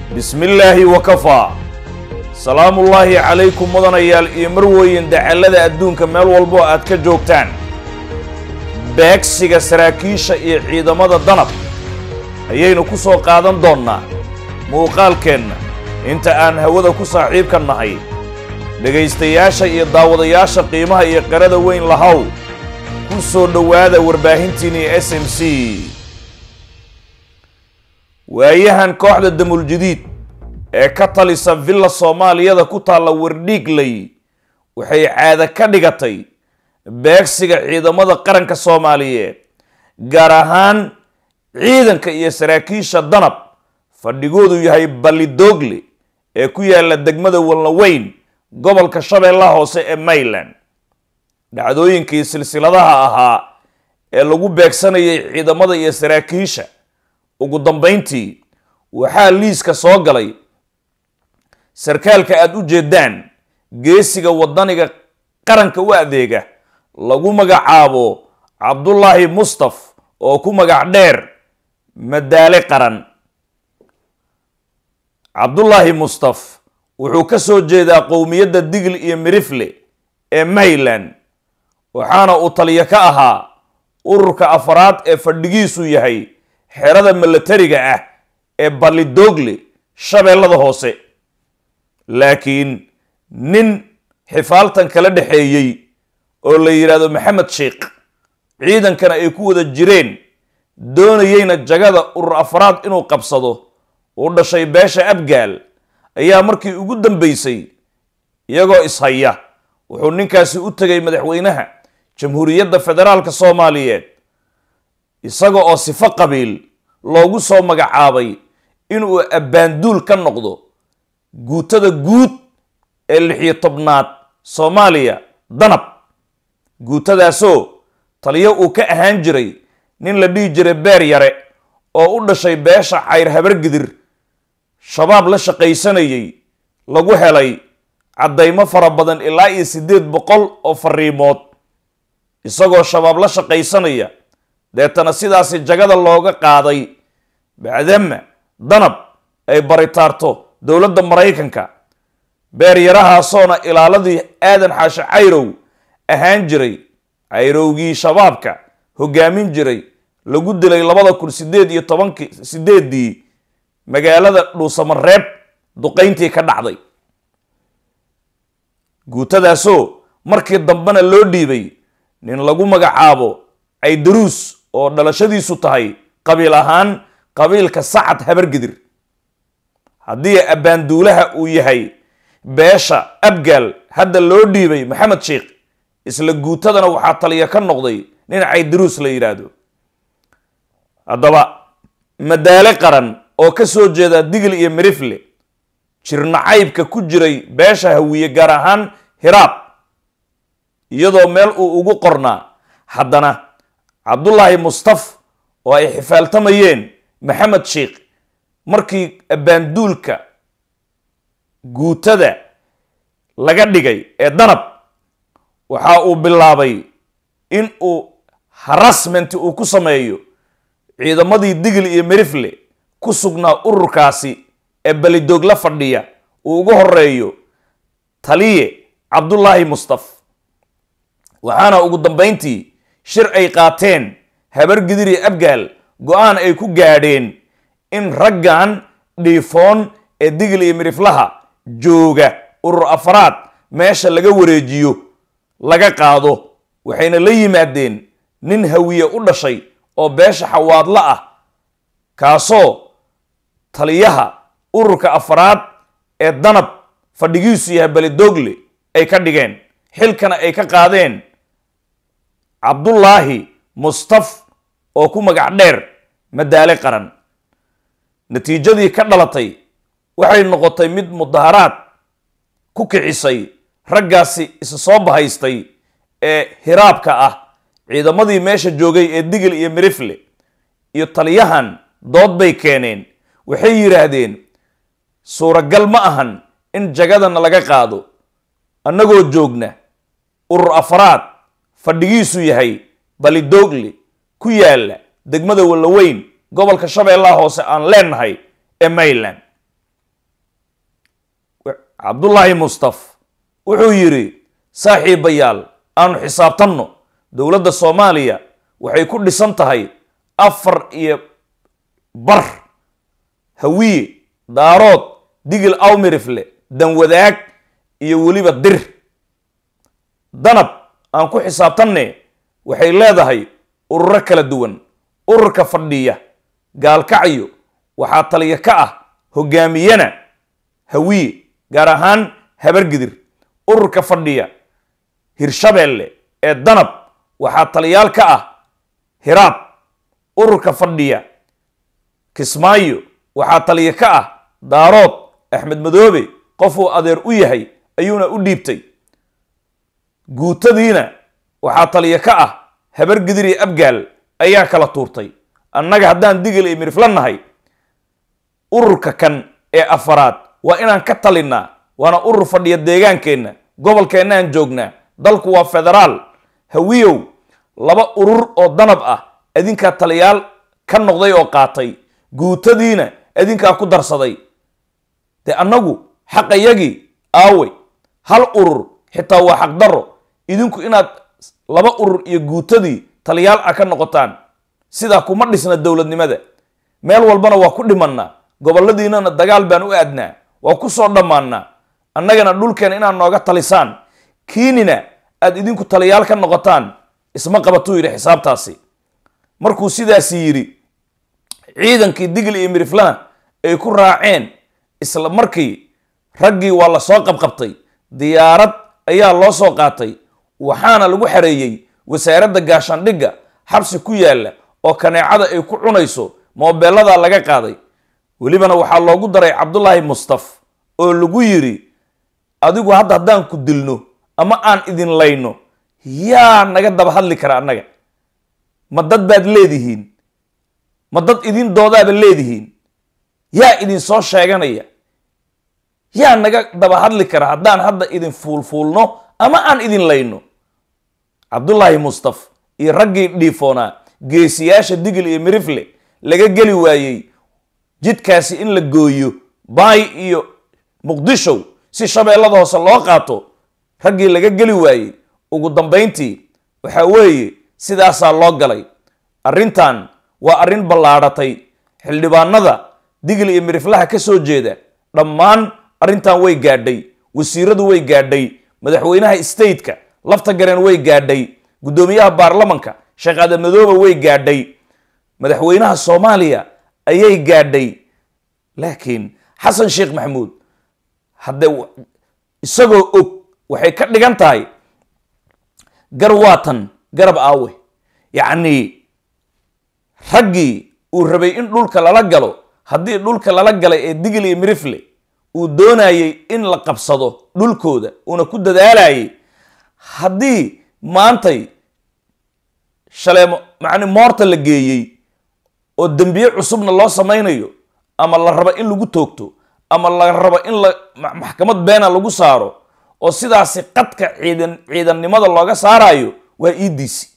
bismillaahi wakafaa salaamullaahi calaykum mudanayaal iyo marweyn dacallada adduunka meel walbo aad ka joogtaan beegsiga saraakiisha iyo ciidamada danab ayaynu ku soo qaadan doonnaa muuqaalkeenna inta aan hawada ku saaxiibka nahay dhegaystayaasha iyo daawadayaasha qiimaha iyo qarada weyn lahow ku soo dhowaada warbaahintiinii s m c waayahan kooxda damuljadiid ee ka talisa villa soomaaliyada ku taalla wardhiigley waxay caado ka dhigatay beegsiga ciidamada qaranka soomaaliyeed gaar ahaan ciidanka iyo saraakiisha danab fadhigoodu yahay ballidoogle ee ku yaalla degmada walnaweyn gobolka shabeellaha hoose ee mayland dhacdooyinkii silsiladaha ahaa ee lagu beegsanayay ciidamada iyo saraakiisha ugu dambayntii waxaa liiska soo galay sarkaalka aada u jeedaan geesiga waddaniga qaranka u adeega lagu magacaabo cabdullaahi mustaf oo ku magac dheer madaale qaran cabdullaahi mustaf wuxuu ka soo jeedaa qowmiyadda digl iyo mirifle ee mayland waxaana uu taliyo ka ahaa ururka afaraad ee fadhigiisu yahay xerada milatariga ah ee ballidoogle shabeellada hoose laakiin nin xifaaltan kala dhexeeyey oo la yidhaahdo maxamed sheikh ciidankana ay ku wada jireen doonayeyna jagada urur afraad inuu qabsado uu dhashay beesha abgaal ayaa markii ugu dambaysay iyagoo ishaya wuxuu ninkaasi u tegay madaxweynaha jamhuuriyadda federaalka soomaaliyeed isaga oo sifo qabiil loogu soo magacaabay inuu abbaanduul ka noqdo guutada guud ee lixiyo tobnaad soomaaliya danab guutadaasoo taliyo uu ka ahaan jiray nin la dhihi jiray beer yare oo u dhashay beesha cayr habargidir shabaab la shaqaysanayay lagu helay caddaymo fara badan ilaa iyo siddeed boqol oo fariimood isagoo shabaab la shaqaysanaya deetana sidaasi jagada looga qaaday bacdama danab ay baritaarto dowladda maraykanka beeryarahaasoona ilaaladii aadan xaashe cayrow ahaan jiray cayrowgii shabaabka hogaamin jiray lagu dilay labada kun sideed iyo tobankii sideeddii magaalada dhuusamareeb duqayntii ka dhacday guutadaasoo markii dambena loo dhiibay nin lagu magacaabo caydaruus oo dhalashadiisu tahay qabiil ahaan qabiilka sacad habargidir haddii abbaanduulaha uu yahay beesha abgaal hadda loo dhiibay maxamed sheikh isla guutadana waxaa taliya ka noqday nin caydaruus la yidhaahdo haddaba madaale qaran oo ka soo jeeda digl iyo mirifle jirnacaybka ku jiray beesha hawiye gaar ahaan hiraab iyadoo meel uu ugu qornaa haddana cabdullaahi mustaf oo ay xifaaltamayeen maxamed sheikh markii abbaanduulka guutada laga dhigay ee danab waxa uu bilaabay in uu harassment uu ku sameeyo ciidamadii digl iyo mirifle ku sugnaa ururkaasi ee belidoog la fadhiya uu ugu horeeyo taliye cabdullaahi mustaf waxaana ugu dambayntii shir ay qaateen habar gidir iyo abgaal go-aan ay ku gaadheen in raggan dhiifoon ee digl iyo miriflaha jooga urur afraad meesha laga wareejiyo laga qaado waxayna la yimaadeen nin hawiye u dhashay oo beesha xawaadla ah kaasoo taliyaha ururka afraad ee danab fadhigiisu yahay belidogle ay ka dhigeen xilkana ay ka qaadeen cabdullaahi mustaf oo ku magac dheer madaale qaran natiijadii ka dhalatay waxay noqotay mid mudaharaad ku kicisay raggaasi isa soo bahaystay ee hiraabka ah ciidamadii meesha joogay ee digl iyo mirifle iyo taliyahan dood bay keeneen waxay yidhaahdeen suuragal ma ahan in jagadana laga qaado annagoo joogna urur afraad fadhigiisu yahay ballidoogle ku yaalla degmada wallaweyn gobolka shabeellaha hoose aan leenahay ee mayland cabdullaahi mustaf wuxuu yidhi saaxiibayaal aanu xisaabtanno dowladda soomaaliya waxay ku dhisan tahay afar iyo bar hawiye daarood digil awmirifle danwadaag iyo weliba dir danab aan ku xisaabtanne waxay leedahay ururo kala duwan ururka fadhiya gaalkacyo waxaa taliya ka ah hogaamiyana hawiye gaar ahaan habargidir ururka fadhiya hirshabeelle ee danab waxaa taliyaal ka ah hiraab ururka fadhiya kismaayo waxaa taliya ka ah daarood axmed madoobe qofuu adeer u yahay ayuuna u dhiibtay guutadiina waxaa taliya ka ah habargidir iyo abgaal ayaa kala tuurtay annaga haddaan digil iyo mirifla nahay ururka kan ee afaraad waa inaan ka talinnaa waana urur fadhiya deegaankeenna gobolkeennaan joognaa dalku waa federaal hawiyow laba urur oo danab ah adinkaa taliyaal ka noqday oo qaatay guutadiina adinkaa ku darsaday dee annagu xaqayagii aawey hal urur xitaa waa xaqdarro idinku inaad laba urur iyo guutadii taliyaal ah ka noqotaan sidaa kuma dhisna dowladnimada meel walbana waa ku dhimannaa gobolladiinana dagaal baan u aadnaa waa ku soo dhammaannaa annagana dhulkeena inaad nooga talisaan kiinina aad idinku taliyaal ka noqotaan isma qabatuu yidhi xisaabtaasi markuu sidaasi yidhi ciidankii digil iyo miriflana ay ku raaceen isla markii raggii waa la soo qabqabtay diyaarad ayaa loo soo qaatay waxaana lagu xareeyey wasaaradda gaashaandhigga xabsi ku yaalla oo kaneecada ay ku cunayso moobeelladaa laga qaaday welibana waxaa loogu daray cabdulaahi mustaf oo lagu yidhi adigu hadda haddaan ku dilno ama aan idin layno yaa naga daba hadli kara annaga ma dad baad leedihiin ma dad idin doodaaba leedihiin yaa idin soo sheeganaya yaa naga daba hadli kara haddaan hadda idin fuulfuulno ama aan idin layno cabdulaahi mustaf iyo raggii dhiifoonaa geesiyaasha digil iyo mirifle laga geli waayey jidkaasi in la gooyo baay iyo muqdishow si shabeellada hoose loo qaato raggii laga geli waayey ugu dambayntii waxaa weeye sidaasaa loo galay arrintan waa arrin ballaadhatay xildhibaanada digil iyo miriflaha ka soo jeeda dhammaan arrintan way gaadhay wasiiradu way gaadhay madaxweynaha stateka lafta gareen way gaadhay guddoomiyaha baarlamanka sheekh aadan madoobe way gaadhay madaxweynaha soomaaliya ayay gaadhay laakiin xasan sheekh maxamuud haddee isagoo og waxay ka dhigan tahay gar waatan garab aawe yacnii raggii uu rabay in dhulka lala galo haddii dhulka lala galay ee digil iyo mirifle uu doonayey in la qabsado dhulkooda uuna ku dadaalayay haddii maantay shaleemo macni moorta la geeyey oo dembiye cusubna loo samaynayo ama la rabo in lagu toogto ama la rabo in la maxkamad beena lagu saaro oo sidaasi qadka ciidan ciidannimada looga saarayo waa iidiisi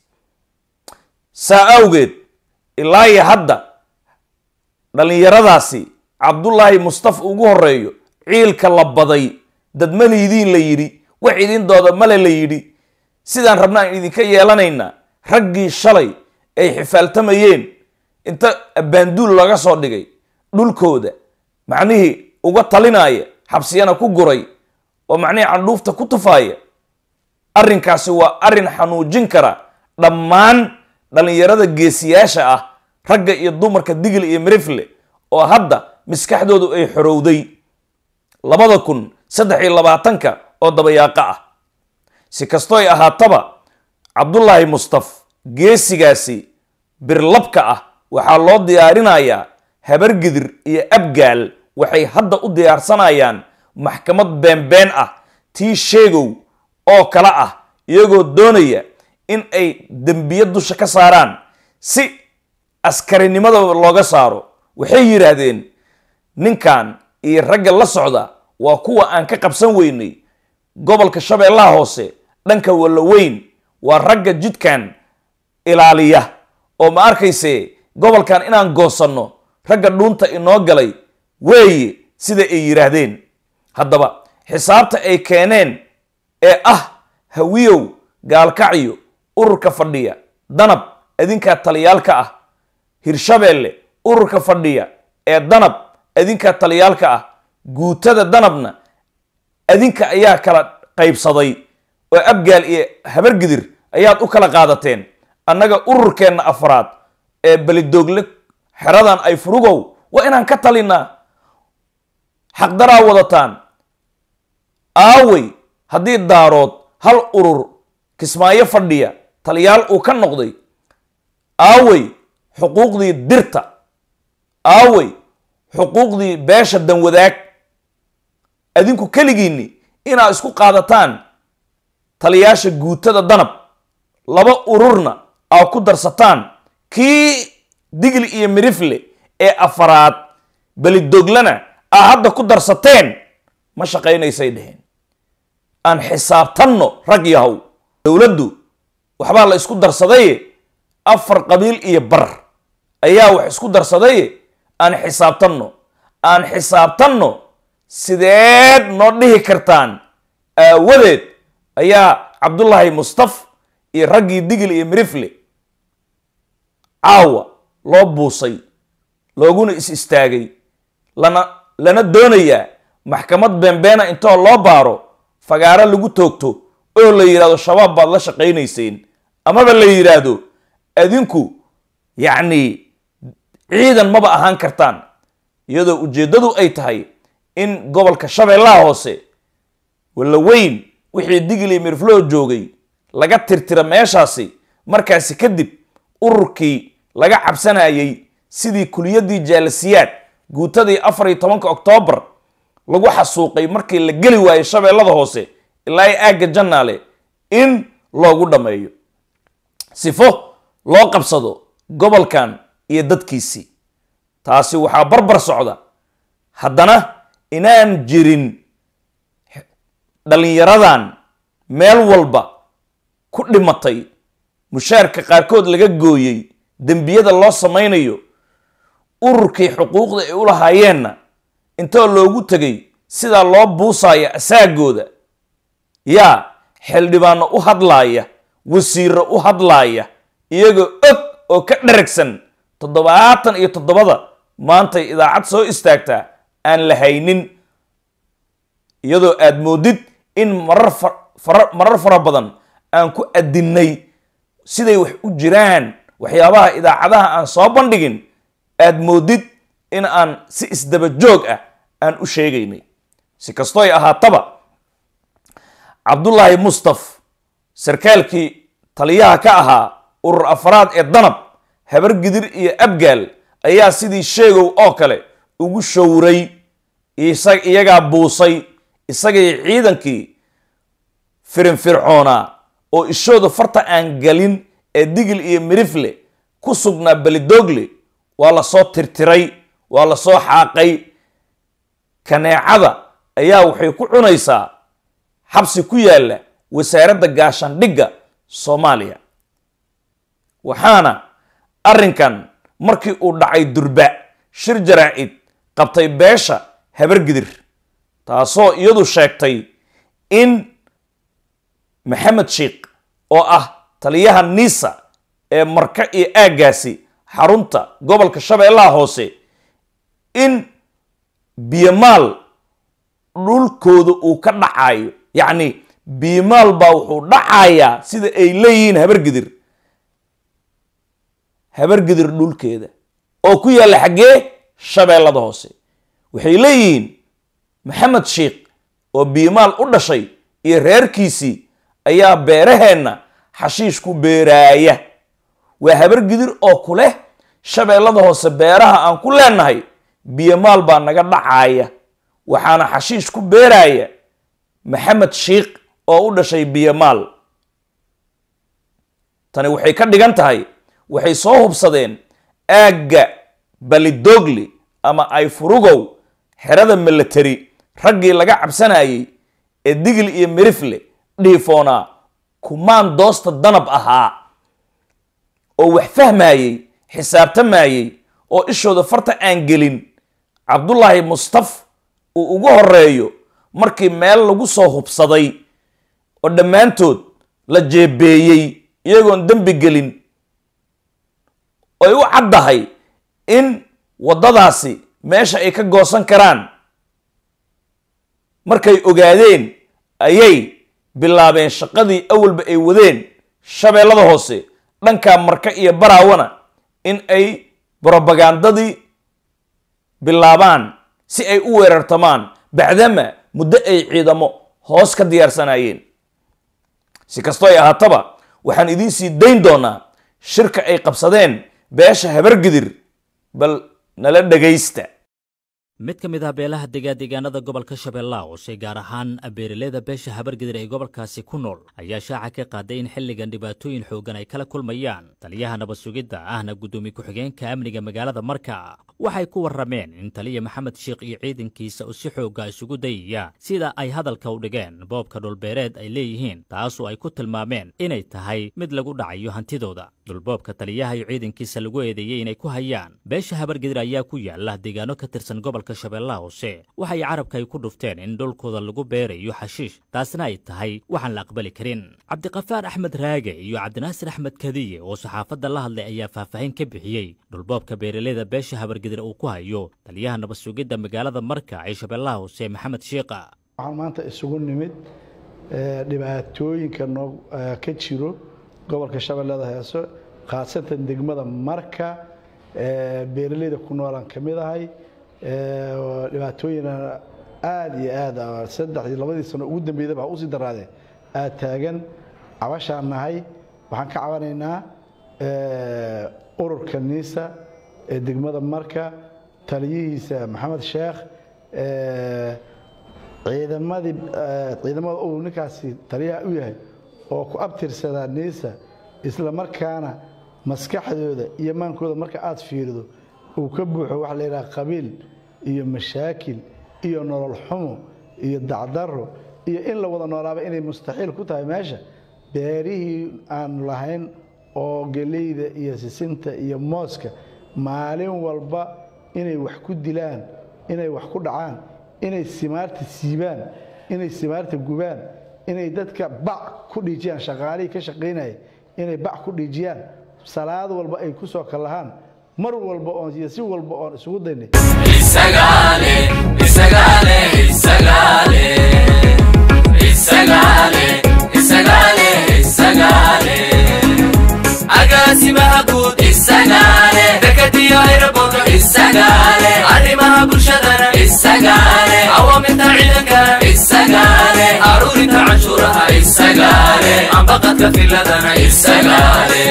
saa awgeed ilaa iyo hadda dhallinyaradaasi cabdullaahi mustafa ugu horeeyo ciilka la baday dad maliidiin la yidhi wax idindooda male la yidhi sidaan rabnaan idinka yeelanaynaa raggii shalay ay xifaaltamayeen inta abbaanduul laga soo dhigay dhulkooda macnihii uga talinaya xabsiyana ku guray oo macnihii candhuufta ku tufaaya arrinkaasi waa arrin xanuujin kara dhammaan dhallinyarada geesiyaasha ah ragga iyo dumarka digil iyo mirifle oo hadda maskaxdoodu ay xorowday labada kun saddex iyo labaatanka oo dabayaaqo ah si kastooy ahaataba cabdullaahi mustaf geesigaasi birlabka ah waxaa loo diyaarinayaa habargidir iyo abgaal waxay hadda u diyaarsanayaan maxkamad beenbeen ah tii sheegow oo kale ah iyagoo doonaya in ay dembiye dusha ka saaraan si askarinimada looga saaro waxay yidhaahdeen ninkan iyo ragga la socda waa kuwa aan ka qabsan weynay gobolka shabeellaha hoose dhanka wallaweyn waa ragga jidkan ilaaliya oo ma arkayse gobolkan inaan goosanno ragga dhuunta inoo galay weeye sida ay yidhaahdeen haddaba xisaabta ay keeneen ee ah hawiyow gaalkacyo ururka fadhiya danab adinkaa taliyaalka ah hirshabeelle ururka fadhiya ee danab adinkaa taliyaalka ah guutada danabna adinka ayaa kala qaybsaday oo abgaal iyo habargidir ayaad u kala qaadateen annaga ururkeenna afraad ee belidoogle xeradan ay furugow waa inaan ka talinaa xaqdaraa wadataan aawey haddii daarood hal urur kismaayo fadhiya taliyaal uu ka noqday aawey xuquuqdii dirta aawey xuquuqdii beesha danwadaag adinku keligiinni inaad isku qaadataan taliyaasha guutada danab laba ururna aa ku darsataan kii digli iyo mirifle ee afaraad belidoglana aa hadda ku darsateen ma shaqaynaysay dheheen aan xisaabtanno rag yahow dowladdu waxbaa la isku darsadaye afar qabiil iyo bar ayaa wax isku darsadaye aan xisaabtanno aan xisaabtanno sideed noo dhihi kartaan aawadeed ayaa cabdullaahi mustaf iyo raggii digil iyo mirifle caawa loo buusay looguna is istaagay lana lana doonayaa maxkamad beenbeena intoo loo baaro fagaaro lagu toogto oo la yidhahdo shabaab baad la shaqaynayseen amaba la yidhaahdo adinku yacni ciidan maba ahaan kartaan iyadoo ujeeddadu ay tahay in gobolka shabeellaha hoose walla weyn wixii digli mirfloo joogay laga tirtira meeshaasi markaasi kadib ururkii laga cabsanayay sidii kuliyaddii jaalasiyaad guutadii afar iyo tobanka oktoobar lagu xasuuqay markii la geli waayey shabeellada hoose ilaa i aagga jannaale in loogu dhammeeyo sifo loo qabsado gobolkan iyo dadkiisii taasi waxaa barbar socda haddana inaan jirin dhallinyaradan meel walba ku dhimatay mushaarka qaarkood laga gooyey dembiyada loo samaynayo ururkii xuquuqda ay u lahaayeenna intoo loogu tegay sidaa loo buusaya asaagooda yaa xildhibaano u hadlaaya wasiiro u hadlaaya iyagoo og oo ka dharagsan toddobaatan iyo toddobada maantay idaacad soo istaagtaa aan la haynin iyadoo aad moodid in marar fara marar fara badan aan ku adinnay siday wax u jiraan waxyaabaha idaacadaha aan soo bandhigin aad moodid in aan si isdaba joog ah aan u sheegaynay si kastoo ay ahaataba cabdullaahi mustaf sarkaalkii taliyaha ka ahaa urur afraad ee danab habar gidir iyo abgaal ayaa sidii sheegow oo kale ugu showray iyagaa buusay isagay ciidankii firinfircoonaa oo ishooda farta aan galin ee digil iyo mirifle ku sugnaa belidogle waa lasoo tirtiray waa lasoo xaaqay kaneecada ayaa waxay ku cunaysaa xabsi ku yaalla wasaaradda gaashaandhigga soomaaliya waxaana arrinkan markii uu dhacay durba shir jaraa'id qabtay beesha habargidir taasoo iyadu sheegtay in maxamed sheikh oo ah taliyaha niisa ee marka iyo aaggaasi xarunta gobolka shabeellaha hoose in biyomaal dhulkooda uu ka dhacayo yacni biyomaal baa wuxuu dhacayaa sida ay leeyihiin habargidir habargidir dhulkeeda oo ku yaalla xaggee shabeellada hoose waxay leeyihiin maxamed sheikh oo biyomaal u dhashay iyo reerkiisii ayaa beeraheenna xashiish ku beeraaya waa habargidir oo ku leh shabeellada hoose beeraha aan ku leenahay biyomaal baa naga dhacaaya waxaana xashiish ku beeraaya maxamed sheikh oo u dhashay biyomaal tani waxay ka dhigan tahay waxay soo hubsadeen aagga balidogli ama ay furugow xerada milatari raggii laga cabsanayay ee digil iyo mirifle dhiifoonaa kumaan doosta danab ahaa oo wax fahmayey xisaabtamayey oo ishooda farta aan gelin cabdullaahi mustaf uu ugu horeeyo markii meel lagu soo hubsaday oo dhammaantood la jeebeeyey iyagoon dembi gelin ay u caddahay in waddadaasi meesha ay ka goosan karaan markay ogaadeen ayay bilaabeen shaqadii awalba ay wadeen shabeellada hoose dhankaa marka iyo baraawana in ay brobagandadii bilaabaan si ay u weerartamaan bacdama muddo ay ciidamo hoos ka diyaarsanayeen si kastoo ay ahaataba waxaan idiin sii dayn doonaa shirka ay qabsadeen beesha habargidir bal nala dhagaysta mid ka mid ah beelaha degadegaanada gobolka shabeellaha hoose gaar ahaan beeraleyda beesha habargidir ee gobolkaasi ku nool ayaa shaaca ka qaaday in xilligan dhibaatooyin xooggan ay kala kulmayaan taliyaha nabad sugidda ahna guddoomiye ku-xigeenka amniga magaalada marka waxay ku warrameen in taliya maxamed sheekh iyo ciidankiisa uu si xoogga isugu dayaya sida ay hadalka u dhigeen boobka dhulbeereed ay leeyihiin taasoo ay ku tilmaameen inay tahay mid lagu dhacayo hantidooda dhulboobka taliyaha iyo ciidankiisa lagu eedeeyey inay ku hayaan beesha habargidir ayaa ku yaala deegaano ka tirsan gobolka shabeellaha hoose waxay carabka ay ku dhufteen in dhulkooda lagu beerayo xashiish taasna ay tahay waxaan la aqbali karin cabdiqafaar axmed raage iyo cabdinaasir axmed kadiye oo saxaafadda la hadlay ayaa faahfaahin ka bixiyey dhulboobka beeraleyda beesha habargidir uu ku hayo taliyaha nabad sugidda magaalada marka ee shabeellaha hoose maxamed shiiqa waxaan maanta isugu nimid dhibaatooyinka noo ka jiro gobolka shabeellada heeso khaasatan degmada marka beeraleyda ku noolaan ka mid ahay dhibaatooyina aada iyo aada saddexdii labadii sano ugu dambeydaba ha usii daraadee aada taagan cabashaan nahay waxaan ka cabanaynaa ururka niisa ee degmada marka taliyihiisa maxamed sheekh ciidamadii ciidamada uu ninkaasi taliyaha u yahay oo ku abtirsadaa niisa isla markaana maskaxdooda iyo maankooda marka aada fiirido uu ka buuxo waxa la yidhaha qabiil iyo mashaakil iyo nolol xumo iyo dacdaro iyo in la wada noolaaba inay mustaxiil ku tahay meesha beerihii aanu lahayn oo geleyda iyo sisinta iyo mooska maalin walba inay wax ku dilaan inay wax ku dhacaan inay simaarta siibaan inay simaarta gubaan inay dadka bac ku dhiijiyaan shaqaalihii ka shaqaynaya inay bac ku dhiijiyaan salaad walba ay ku soo kallahaan mar walba oon iyo si walba oon isugu daynay agaasimaha guud isagaale dekadiyo ayraboodo isagaale arrimaha bulshadana isagaale awaamirta ciidankana isagaale aruurinta canshuuraha isagaale ambaqadka filadana isagaale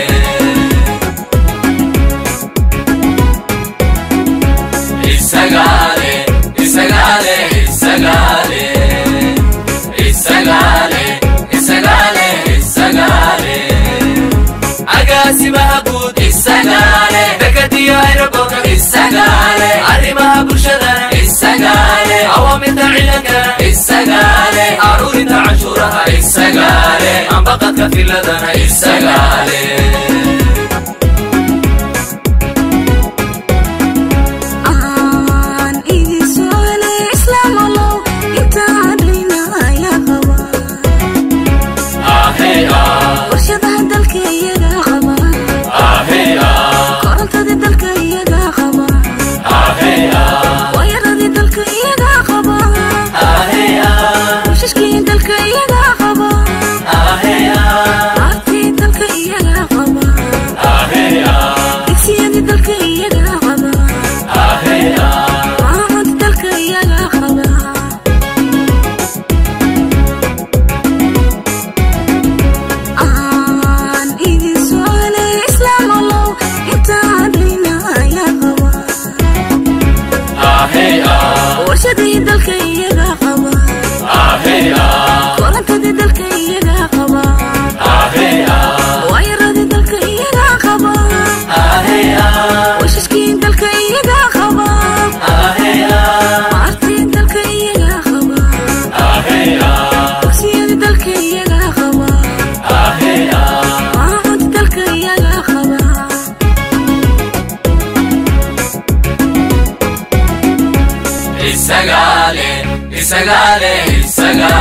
isagaale isagaale isagaale isagaale isagaale isagaale agaasimaha guud isagaale dekadiyo ayraboodo isagaale arrimaha bulshadana isagaale awaamirta ciidankana isagaale aruurinta canshuuraha isagaale ambaqadka filadana isagaale isagale isagale isagale